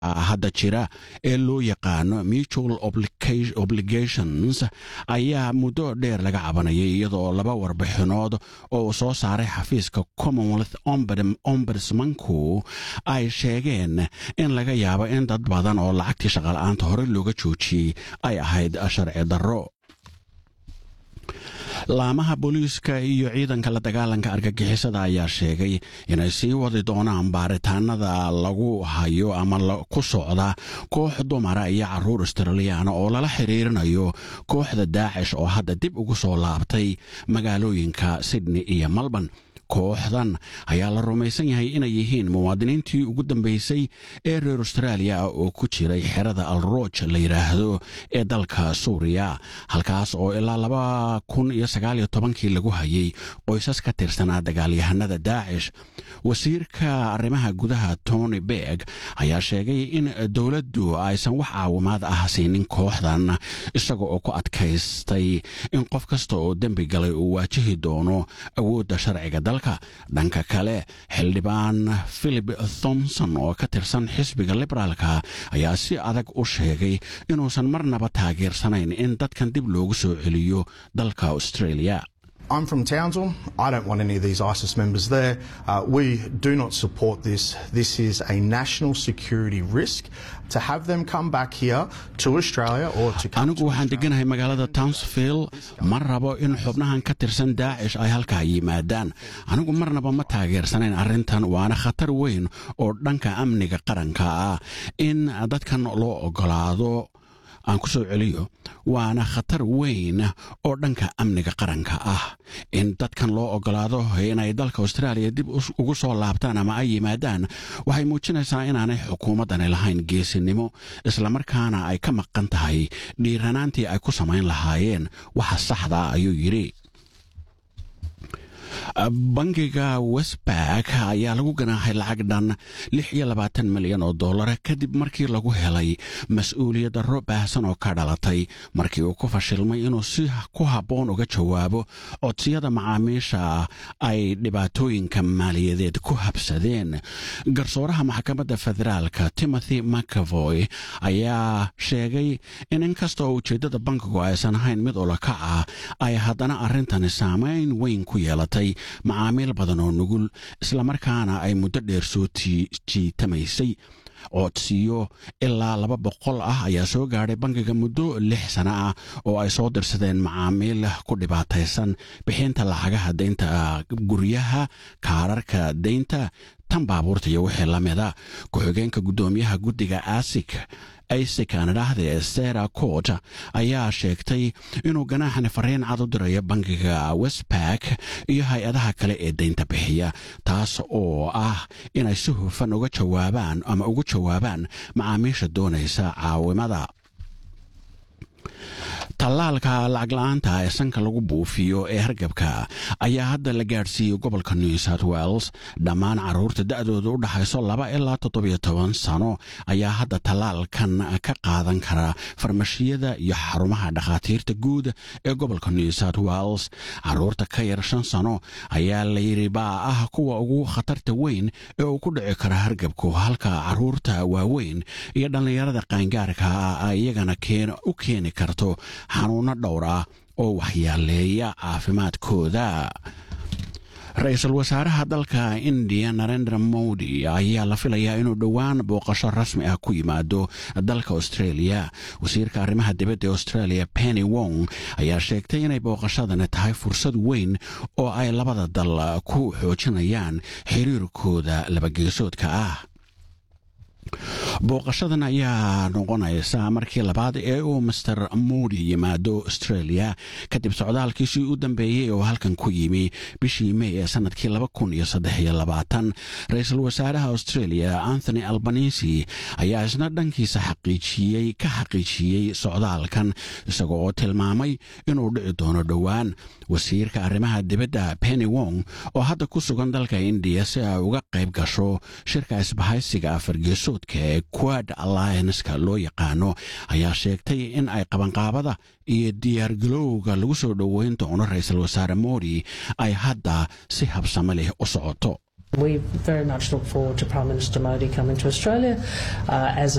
hadda jira ee loo yaqaano mutual obligations ayaa muddo dheer laga cabanayay iyadoo laba warbixinood oo uu soo saaray xafiiska commonwealth ombudsmanku ay sheegeen in laga yaabo in dad badan oo lacagtii shaqala-aanta hore looga joojiyey ay ahayd sharci darro laamaha booliiska iyo ciidanka la dagaalanka argagixisada ayaa sheegay inay sii wadi doonaan baaritaanada lagu hayo ama ku socda koox dumara iyo caruur australiyaana oo lala xiriirinayo kooxda daacish oo hadda dib ugu soo laabtay magaalooyinka sydney iyo melbourne kooxdan ayaa la rumaysan yahay inay yihiin muwaadiniintii ugu dambeysay ee reer austraaliya oo ku jiray xerada alrooj la yidhaahdo ee dalka suuriya halkaas oo ilaa laba kun iyo sagaaliyo tobankii lagu hayay qoysas ka tirsanaa dagaalyahanada daacish wasiirka arrimaha gudaha tony berg ayaa sheegay in dowladdu aysan wax caawimaad ah siinin kooxdan isaga oo ku adkaystay in qof kasta oo dembi galay uu waajihi doono awoodda sharciga dalka dhanka kale xildhibaan philip thomson oo ka tirsan xisbiga liberaalka ayaa si adag u sheegay inuusan marnaba taageersanayn in dadkan dib loogu soo celiyo dalka australia I'm from Townsville. I don't want any of these ISIS members there. Uh, we do not support this. This is a national security risk. To have them come back here to Australia or to come anigu waxaan deganahay magaalada townsville ma rabo in xubnahan ka tirsan daacish ay halkaa yimaadaan anigu marnaba ma taageersanayn arrintan waana khatar weyn oo dhanka amniga qaranka ah in dadkan loo ogolaado aan ku soo celiyo waana khatar weyn oo dhanka amniga qaranka ah in dadkan loo ogolaado inay dalka austraaliya dib ugu soo laabtaan ama ay yimaadaan waxay muujinaysaa inaanay xukuumaddani lahayn geesinimo islamarkaana ay ka maqan tahay dhiiranaantii ay ku samayn lahaayeen waxa saxda ayuu yidhi bangiga westbark ayaa lagu ganaaxay lacag dhan lix iyo labaatan milyan oo dollara kadib markii lagu helay mas-uuliyad darro baahsan oo ka dhalatay markii uu ku fashilmay inuu si ku habboon uga jawaabo codsiyada macaamiisha ay dhibaatooyinka maaliyadeed ku habsadeen garsooraha maxkamadda federaalka timothy macavoy ayaa sheegay in inkasta oo ujeeddada bankigu aysan ahayn mid ulakaca ay haddana arrintani saamayn weyn ku yeelatay macaamiil badan oo nugul islamarkaana ay muddo dheer soo jiitamaysay codsiyo ilaa laba boqol ah ayaa soo gaadhay bankiga muddo lix sano ah oo ay soo dirsadeen macaamiil ku dhibaataysan bixinta lacagaha deynta guryaha kaararka deynta tan baabuurta iyo wixii la mida ku-xigeenka guddoomiyaha guddiga asik isik aan idhaahdee sera court ayaa sheegtay inuu ganaaxani fariin cad u dirayo bankiga westbark iyo hay-adaha kale ee deynta bixiya taas oo ah inay si hufan uga jawaabaan ama ugu jawaabaan macaamiisha doonaysa caawimada tallaalka lacag la-aanta ee sanka lagu buufiyo ee hargabka ayaa hadda la gaadhsiiyey gobolka new south wales dhammaan carruurta da-dooda u dhaxayso laba ilaa toddobiyo toban sano ayaa hadda tallaalkan ka qaadan kara farmashiyada iyo xarumaha dhakhaatiirta guud ee gobolka new south wales carruurta ka yar shan sano ayaa layidhi baa ah kuwa ugu khatarta weyn ee uu ku dhici kara hargabku halka carruurta waaweyn iyo dhallinyarada qaangaarka ah iyagana u keeni karto xanuuno dhowr ah oo waxyaaleeya caafimaadkooda ra-iisul wasaaraha dalka indiya narendra modi ayaa la filayaa inuu dhowaan booqasho rasmi ah ku yimaado dalka australia wasiirka arrimaha dibadda ee australia penny wong ayaa sheegtay inay booqashadani tahay fursad weyn oo ay labada dal ku xoojinayaan xiriirkooda labageesoodka ah booqashadan ayaa noqonaysa markii labaad ee uu master modi yimaado australia kadib socdaalkiisii u dambeeyey oo halkan ku yimi bishii mey ee sanadkii ra-iisul wasaaraha australia anthony albanisi ayaa isna dhankiisa xaqiijiyey ka xaqiijiyey socdaalkan isaga oo tilmaamay inuu dhici doono dhowaan wasiirka arrimaha dibadda penny wong oo hadda ku sugan dalka indiya si ay uga qayb gasho shirka isbahaysiga afargeesoodka ee quad allianska loo yaqaano ayaa sheegtay in ay qabanqaabada iyo diyaargalowga lagu soo dhoweyn doono ra-iisul wasaare modi ay hadda si habsamo leh u socoto We very much look forward to Prime Minister Modi coming to Australia uh, as